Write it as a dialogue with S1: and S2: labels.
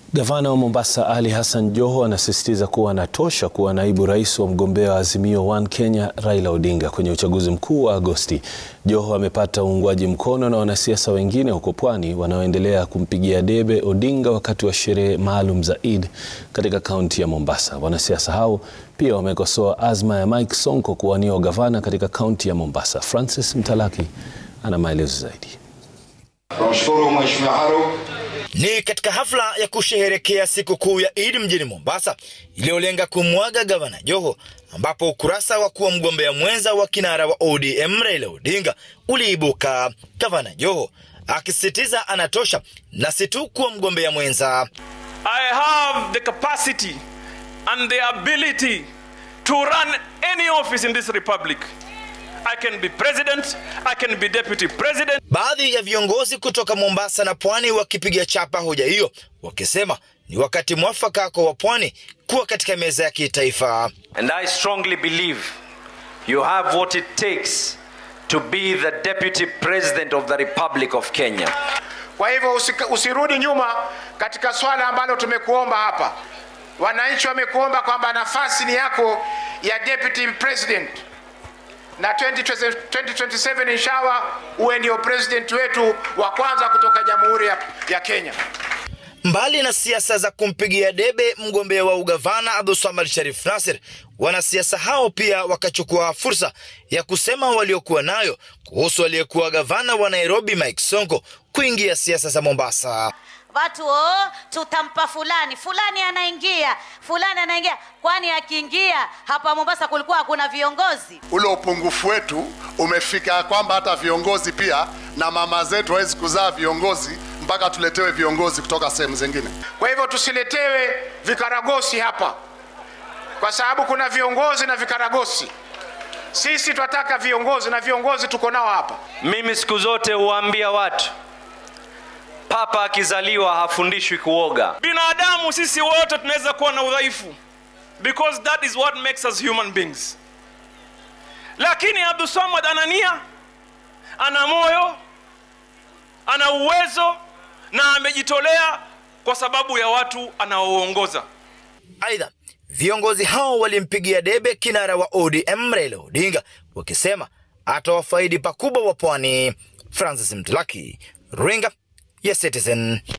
S1: Gavana wa Mombasa Ali Hassan Joho anasisitiza kuwa anatosha kuwa naibu rais wa mgombea wa Azimio One Kenya Raila Odinga kwenye uchaguzi mkuu wa Agosti. Joho amepata uungwaji mkono na wanasiasa wengine huko Pwani wanaoendelea kumpigia debe Odinga wakati wa sherehe maalum za Eid katika kaunti ya Mombasa. Wanasiasa hao pia wamekosoa azma ya Mike Sonko kuwania ugavana katika kaunti ya Mombasa. Francis Mtalaki ana maelezo zaidi.
S2: Tunamshukuru Mheshimiwa Haru.
S3: Ni katika hafla ya kusherehekea sikukuu ya Eid mjini Mombasa iliyolenga kumwaga gavana Joho, ambapo ukurasa wa kuwa mgombea mwenza wa kinara wa ODM Raila Odinga uliibuka, gavana Joho akisisitiza anatosha na si tu kuwa mgombea mwenza.
S4: I have the capacity and the ability to run any office in this republic. I can be president, I can be deputy president.
S3: Baadhi ya viongozi kutoka Mombasa na Pwani wakipiga chapa hoja hiyo, wakisema ni wakati mwafaka kwa wapwani kuwa katika meza ya kitaifa.
S5: And I strongly believe you have what it takes to be the deputy president of the Republic of Kenya.
S6: Kwa hivyo usika, usirudi nyuma katika swala ambalo tumekuomba hapa. Wananchi wamekuomba kwamba nafasi ni yako ya deputy president, na 2027 inshallah uwe ndio president wetu wa kwanza kutoka Jamhuri ya, ya Kenya.
S3: Mbali na siasa za kumpigia debe mgombea wa ugavana Abdulswamad Sharif Nasir, wanasiasa hao pia wakachukua fursa ya kusema waliokuwa nayo kuhusu aliyekuwa gavana wa Nairobi Mike Sonko kuingia siasa za Mombasa.
S7: Watu oh, tutampa fulani fulani, anaingia fulani anaingia. Kwani akiingia hapa Mombasa kulikuwa hakuna viongozi?
S8: Ule upungufu wetu umefika kwamba hata viongozi pia na mama zetu hawezi kuzaa viongozi mpaka tuletewe viongozi kutoka sehemu zingine.
S6: Kwa hivyo tusiletewe vikaragosi hapa, kwa sababu kuna viongozi na vikaragosi. Sisi tunataka viongozi na viongozi tuko nao hapa.
S5: Mimi siku zote huwaambia watu, papa akizaliwa hafundishwi kuoga.
S4: Binadamu sisi wote tunaweza kuwa na udhaifu because that is what makes us human beings. Lakini Abdulswamad ana nia, ana moyo, ana uwezo na amejitolea kwa sababu ya watu anaoongoza.
S3: Aidha, viongozi hao walimpigia debe kinara wa ODM Raila Odinga wakisema atawafaidi pakubwa wa pwani. Francis Mtalaki, runinga ya Citizen.